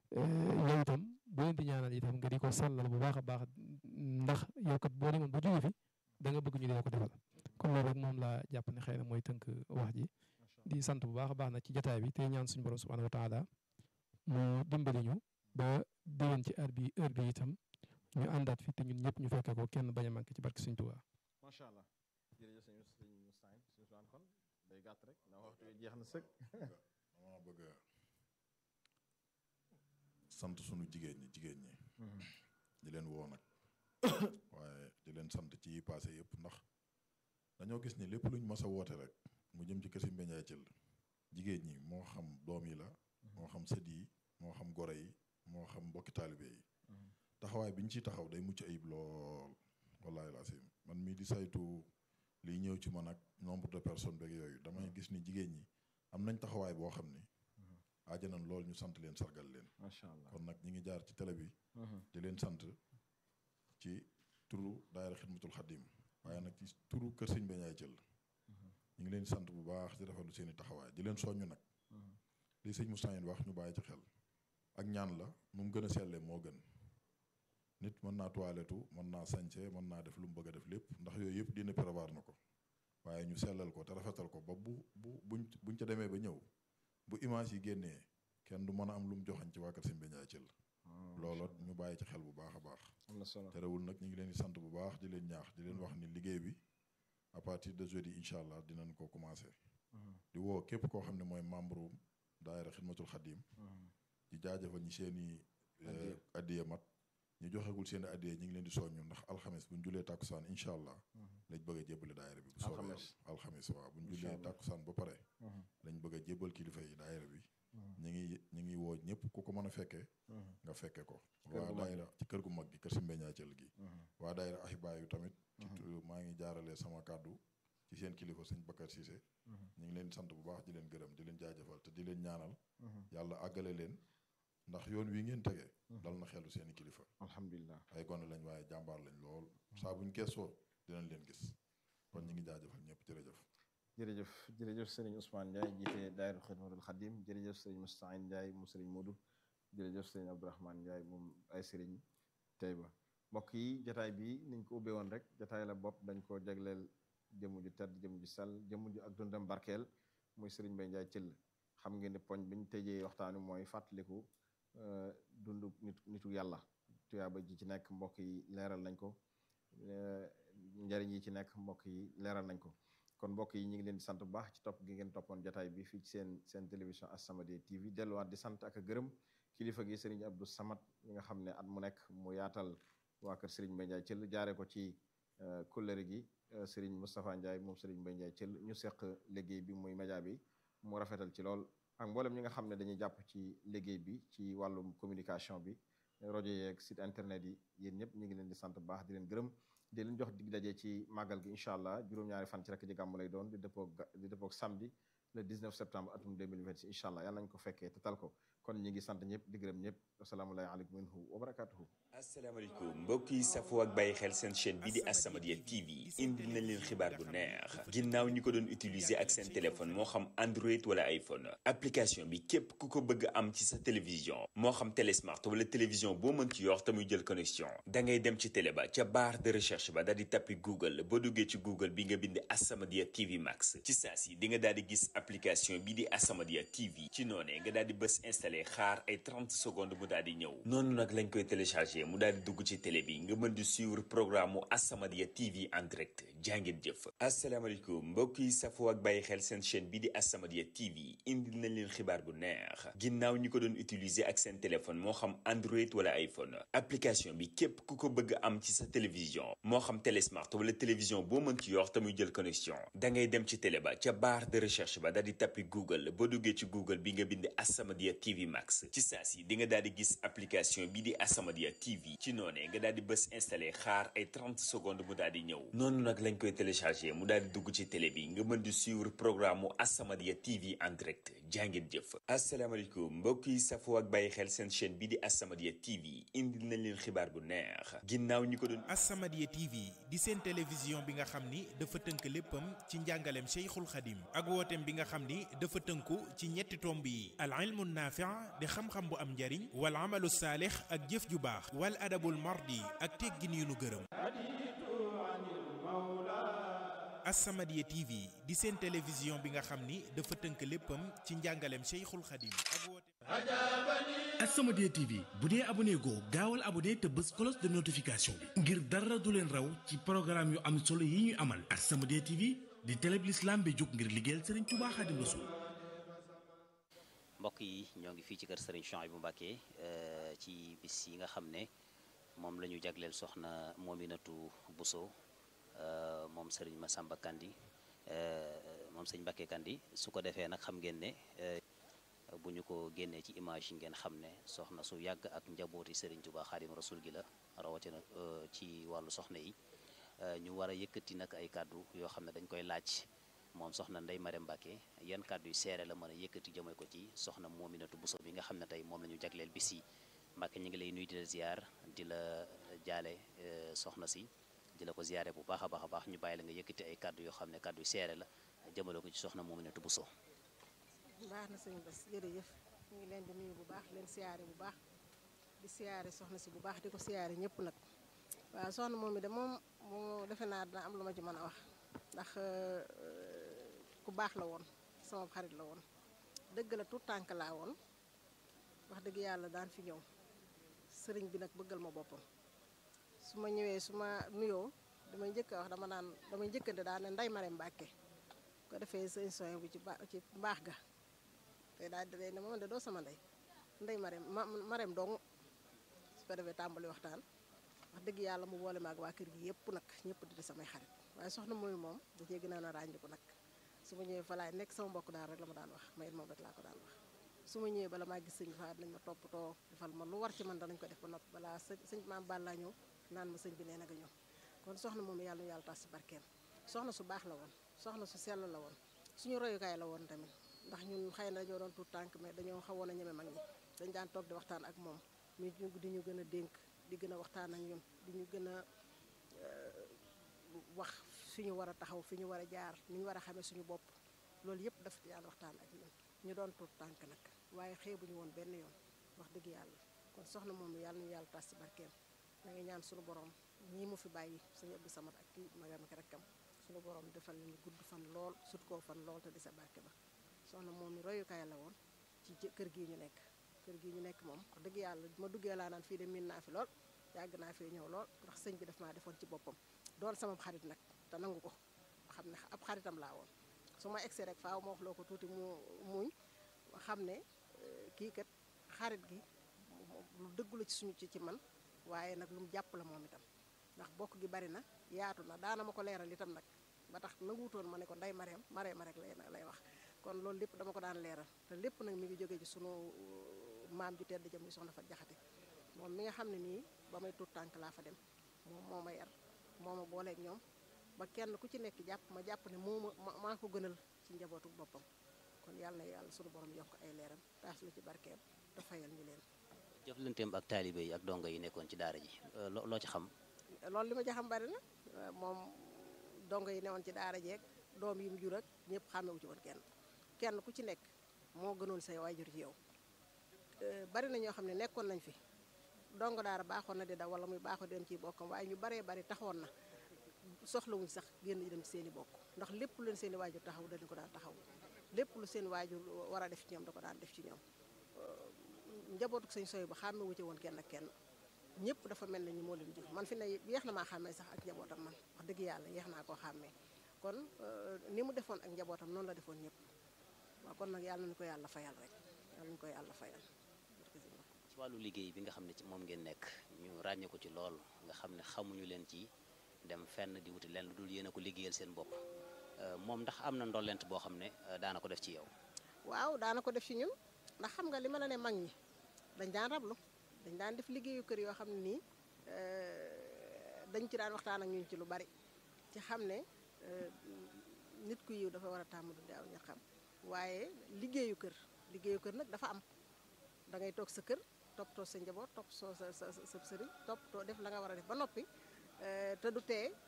yow itam boo leen di ñaanal itam nga di ko sàllal bu baax a baax ndax yow kat boo demoon ba jóge fi da nga bëgg ñu dee ko defal kon loolu rek moom laa jàpp ne xëy na mooy tënk wax ji di sant bu baax a baax nag ci jotaay bi tey ñaan suñu borom subhanahu wa taala mu dimbali ñu ba déwén ci heure bi heure bi itam ñu àndaat fi te ñun ñëpp ñu fekke ko kenn bañ a manqué ci barke Sëñ Tuubaa macha allah jërëjëf sëñ sëñ Moustapha sëñ Ousmane kon day gàtt rek ndax waxtu wi jeex na sëkk dama bëgg a sant sunu jigéen ñi jigéen ñi di leen woo nag waaye di leen sant ci yi passé yëpp ndax dañoo gis ni lépp luñ mas a woote rek mu jëm ci kësi mbeñaay cël jigéen ñi moo xam doom yi la moo xam sët yi moo xam gore yi moo xam mbokki taalibe yi taxawaay bi ñu ciy taxaw day mucc ayib lool wallaahi laasim man mii di saytu liy ñëw ci man ak nombre de personnes beeg yooyu damay gis ni jigéen ñi am nañ taxawaay boo xam ni aajanan lool ñu sant leen sargal leen macha allah kon nag ñi ngi jaar ci télé bi di leen sant ci turu daayira xidmatul xadim waaye nag ci turu kër sëñ Beñaay Cël ñu ngi leen di sant bu baax di rafetlu seen i taxawaay di leen soññu nag li sëñ Moustapha wax ñu bàyyi ci xel ak ñaan la nu mu gën a sellee moo gën nit mën naa toilettu mën naa sañse mën naa def lu mu bëgg a def lépp ndax yooyu yëpp dina prévoir na ko waaye ñu sellal ko te rafetal ko ba bu bu buñ buñ ca demee ba ñëw bu image yi génnee kenn du mën a am lu mu joxañ ci waa kër sëñ Beñaay Cël loolu ñu bàyyi ci xel bu baax a baax am na solo terewul nag ñu ngi leen di sant bu baax di leen ñaax di leen wax ni liggéey bi à partir de jeudi incha allah dinañ ko commencé di woo képp koo xam ne mooy membre daayira xidmatul xadim di jaajëfal ñi seen i addiya mat ñu joxegul seen i addiya ñu ngi leen di soññu ndax alxames bu ñu julee tàkkusaan incha allah lañ bëgg a jébbale daayira bi bu soobee Alxames. yàlla alxames waaw bu ñu Incha julee allah. tàkkusaan ba pare lañ bëgg a jébbal kilifa yi daayira bi ñu ngi ñu ngi woo ñëpp ku ko mën a fekkee nga fekke ko kër waa gu mag daayira ci kër gu mag gi kër si mbeñaa cël gi waa daayira ahibaa yu tamit ci tu- maa ngi jaarale sama kàddu ci seen kilifa sëñ Bakar Cissé ñu ngi leen di sant bu baax di leen gërëm di leen jaajëfal te di leen ñaanal yàlla àggale leen ndax yoon wi ngeen tege dal na xelu seeni kilifa alhamdulilah ay gone lañ waaye jàmbaar lañ lool saa buñ geesoo dinañ leen gis kon ñu ngi jaajëfal ñëpp jërëjëf jërëjëf jërëjëf sëriñ Ousmane Ndiaye jiite daayira xidmatul xadim jërëjëf sëriñ Moustapha Ndiaye mu sëriñ Modou jërëjëf sëriñ Abdourahmane Ndiaye moom ay sëriñ Tayba mbokk yi jataay bi niñ ko ubbee woon rek jataay la bopp dañ ko jagleel jëmm ju tedd jëmm ju sell jëmm ju ak dundam barkeel muy sëriñ Mbaye Ndiaye Thiel xam ngeen ne poñ bi ñu tëjee waxtaan wi mooy fàttaliku euh, dundu nit nitu yàlla tuyaaba ji ci nekk mbokk yi leeral nañ ko euh, njariñ yi ci nekk mbokk yi leeral nañ ko kon mbokk yi ñu ngi leen di sant bu baax ci topp gi ngeen toppoon jataay bi fii ci seen seen télévision As-Samadiyya TV delluwaat di sant ak a gërëm kilifa gi Serigne Abdou Samad mi nga xam ne at mu nekk mu yaatal waa kër Serigne Mbaye Ndiaye Thiel jaare ko ci kóllëre gi euh, Serigne Moustapha Ndiaye moom Serigne Mbaye Ndiaye Thiel ñu seq liggéey bi muy média bi mu rafetal ci lool ak mboolem ñi nga xam ne dañuy jàpp ci liggéey bi ci wàllum communication bi rajo yeeg site internet yi yéen ñëpp ñu ngi leen di sant bu baax di leen gërëm di leen jox dig daje ci màggal gi incha allah juróom-ñaari fan ci rek ji gàmmu lay doon di dëppoog ga- di dëppoog samedi le 19 septembre atum 2026 incha allah yàlla nañ ko fekkee te tal ko kon ñi ngi sant ñëpp di gërëm ñëpp asalaamualeykum minhu wa barakatuhu asalaamaaleykum mbokk yi safoo ak bàyyi xel seen chaîne bi di As-Samadiyya TV indil nañ leen xibaar bu neex ginnaaw ñi ko doon utiliser ak seen téléphone moo xam Android wala iPhone application bi képp ku ko bëgg am ci sa télévision moo xam télé smart wala télévision boo mën ci yor te muy jël connexion da ngay dem ci télé ba ca barre de recherche ba daal di tappi Google boo duggee ci Google bi nga bind As-Samadiyya TV Max ci saa si di nga daal di gis application bi di As-Samadiyya TV ci noonee nga daal di bës installé xaar ay 30 secondes mu daal di ñëw noonu nag lañ koy téléchargé mu daal di dugg ci télé bi nga mën di suivre programme mu As-Samadiyya TV en direct jàngeen jëf asalaamaaleykum mbokk yi safoo ak bàyyi xel seen chaîne bi di As-Samadiyya TV indil nañ leen xibaar bu neex ginnaaw ñi ko doon utiliser ak seen téléphone moo xam Android wala iPhone application bi képp ku ko bëgg am ci sa télévision moo xam télé smart wala télévision boo mën ci yor te muy jël connexion da ngay dem ci télé ba ca barre de recherche ba daal di tappi Google boo duggee ci Google bi nga bind As-Samadiyya TV Max ci saa si di nga daal di gis application bi di As-Samadiyya TV ci noonee nga daal di bës installé xaar ay 30 secondes mu daal di ñëw noonu nag lañ koy téléchargé mu daal di dugg ci télé bi nga mën di suivre programme mu As-Samadiyya TV en direct jàngeen jëf asalaamaaleykum mbokk yi safoo ak bàyyi xel seen chaîne bi di As-Samadiyya TV indil nañ leen xibaar bu neex ginnaaw ñi ko doon As-Samadiyya TV di seen télévision bi nga xam ni dafa tënk léppam ci njàngaleem Cheikhul Khadim ak wooteem bi nga xam ni dafa tënku ci ñetti tomb yi al ilmu naafi' di xam-xam bu am njariñ wal wal amalu saalix ak jëf ju baax wal adabul mardi ak teggin yu nu gërëm As-Samadiyya TV di seen télévision bi nga xam ni dafa tënk léppam ci njàngaleem Cheikhul Khadim ak woote As-Samadiyya TV bu dee abonné goo gaawal abonné te bës cloche de notification bi ngir dara du leen raw ci programme yu am solo yi ñuy amal As-Samadiyya TV di télé bi l'islam bi jóg ngir liggéeyal Serigne Touba Khadim Rassoul mbokk yi ñoo ngi fii ci kër Serigne Chouaïbou Mbacké ci bis yi nga xam ne moom la ñu jagleel soxna Mominatou Bousso moom Serigne Massamba Kandi moom sëñ Mbacké Kandi su ko defee nag xam ngeen ne bu ñu ko génnee ci image yi ngeen xam ne soxna su yàgg ak njabooti Serigne Touba Khadim Rassoul gi la rawatina ci wàllu soxna yi ñu war a yëkkati nag ay kàddu yoo xam ne dañ koy laaj moom soxna Ndeye Marème Mbacké yan kàddu yu seere la mën a yëkkati jëmee ko ci soxna Mominatou Bousso bi nga xam ne tey moom la ñu jagleel bis yi Mbacké ñu ngi lay nuyu di la ziar di la jaale soxna si di la ko ziare bu baax a baax a baax ñu bàyyi la nga yëkkati ay kàddu yoo xam ne kàddu yu seere la jëmale ko ci soxna Mominatou Bousso baax na sëñ Bass jërëjëf ñu ngi leen di nuyu bu baax leen siyaare bu baax di siyaare soxna si bu baax di ko siyaare ñëpp nag waaw soxna moom mi de moom moo defe naa dina am lu ma ci mën a wax ndax ku baax la woon sama xarit la woon dëgg la tout tànk laa woon wax dëgg yàlla daan fi ñëw sëriñ bi nag bëggal ma boppam su ma ñëwee su ma nuyoo damay njëkk a wax dama daan damay njëkkante daan ne Ndeye Marème Mbacké ko defee sëñ soin bu ci ba ci mbaax ga te daal di ne moom de doo sama ndey Ndeye Marème ma Marème dong su ko defee tàmbali waxtaan wax dëgg yàlla mu boole ma ak waa kër gi yëpp nag ñëpp di samay xarit waaye soxna mooy moom da cee gën a ràññiku nag su ma ñëwee fa laay nekk sama mbokk daal rek la ma daan wax ma it moom rek laa ko daan wax su ma ñëwee bala maa gis sëñ fa nañ ma toppatoo defal ma lu war ci man danañ ko def ba noppi balaa sëñ sëñ maam Balla ñëw naan ma sëñ bi nee na nga ñëw kon soxna moom yàlla na yàlla tas si barkeem soxna su baax la woon soxna su sell la woon suñu royukaay la woon tamit ndax ñun xëy na dañoo doon tuut tànk mais dañoo xawoon a ñeme mag ñi dañ daan toog di waxtaan ak moom ñu di ñu gën a dénk di gën a waxtaan ak ñun di ñu gën a wax fi ñu war a taxaw fi ñu war a jaar ni ñu war a xamee suñu bopp loolu yëpp daf daan waxtaan ak ñun ñu doon tuut tànk nag waaye xeebuñu woon benn yoon wax dëgg yàlla kon soxna moom yàlla ñu yàlla tas ci barkeem da ngay ñaan suñu borom ñii mu fi bàyyi sëñ Abdou Samad ak kii magam ak rakkam suñu borom defal ñu gudd fan lool sut koo fan lool te di sa barke ba soxna moom mi royukaay la woon ci kër gii ñu nekk kër gii ñu nekk moom wax dëgg yàlla ma duggee laa naan fii de miin naa fi lool yàgg naa fee ñëw lool ndax sëñ bi daf maa defoon ci boppam doon sama xarit nag te nangu ko xam ne ab xaritam laa woon su ma egsee rek faaw ma wax loo ko tuuti mu muñ xam ne kii kat xarit gi lu dëggu la ci suñu ci ci man waaye nag lu mu jàpp la moom itam ndax bokk gi bari na yaatu na daana ma ko leeral itam nag ba tax nanguutoon ma ne ko nday mareem mareema rek lay lay wax kon loolu lépp dama ko daan leeral te lépp nag mi ngi jógee ci sunu maam ju tedd jëm muy soxna fa jaxate moom mi nga xam ne nii ba may tuut tànk laa fa dem moom moo ma yar moo ma booleeg ñoom ba kenn ku ci nekk jàpp ma jàpp ne moo ma maa ko gënal ci njabootu boppam kon yàlla na yàlla sunu borom yokk ay leeram taas lu ci barkeem te fayal ñu leen jëflanteem ak taalibe yi ak dongo yi nekkoon ci daara ji loo ci xam loolu li ma ci xam bari na moom dongo yi newoon ci daara jeeg doom yi mu jur ak ñëpp xàmmewu ci woon kenn kenn ku ci nekk moo gënoon say waajur ci yow bari na ñoo xam ne nekkoon nañ fi dongo daara baaxoon na di daw wala muy baaxoo dem ci bokkam waaye ñu baree bari taxoon na soxlawuñ sax génn dem ci seen i bokk ndax lépp lu leen seen i waajur taxaw dañu ko daan taxaw lépp lu seen waajur war a def ci ñoom da ko daan def ci ñoom njabootu sëñ soy ba xàmme wu ci woon kenn ak kenn ñëpp dafa mel ne ñu moo leen jur man fi ne yeex na maa xàmmee sax ak njabootam man wax dëgg yàlla yeex naa koo xàmmee kon ni mu defoon ak njabootam noonu la defoon ñëpp waaw kon nag yàlla nañu ko yàlla fayal rek yàlla nañu ko yàlla fayal ci wàllu liggéey bi nga xam ne ci moom ngeen nekk ñu ràññee ko ci lool nga xam ne xamuñu leen ci dem fenn di wuti leen lu dul yéen a ko liggéeyal seen bopp moom ndax am na ndollent boo xam ne daana ko def ci yow waaw daana ko def ci ñun ndax xam nga li ma la ne mag ñi dañ daan rablu dañ daan def liggéeyu kër yoo xam ne nii dañ ci daan waxtaan ak ñun ci lu bari ci xam ne nit ku yiw dafa war a tàmm du daaw ña xam waaye liggéeyu kër liggéeyu kër nag dafa am da ngay toog sa kër toppatoo sa njaboot topp soo sa sa sa sëriñ toppatoo def la nga war a def ba noppi te du tee